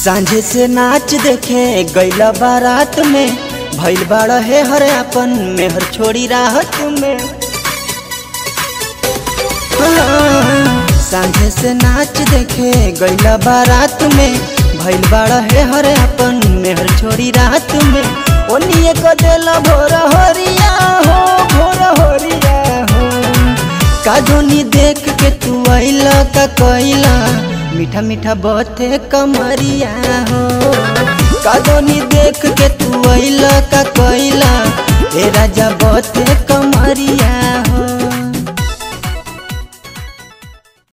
सांझे से नाच देखे गैला बारात में भैल बाड़ है हर अपन मेहर छोड़ी राहत में हाँ, सांझे से नाच देखे गैला बारात में भैल बाड़ है हर अपन मेहर छोड़ी रात में ओनिए को देला भोर हरिया हो भोर हरिया हो कादोनी देख के तू आइला का कोइला मीठा मीठा बथे कमरिया हो कादोनी देख के तू आइला का कोइला ए राजा बथे कमरिया हो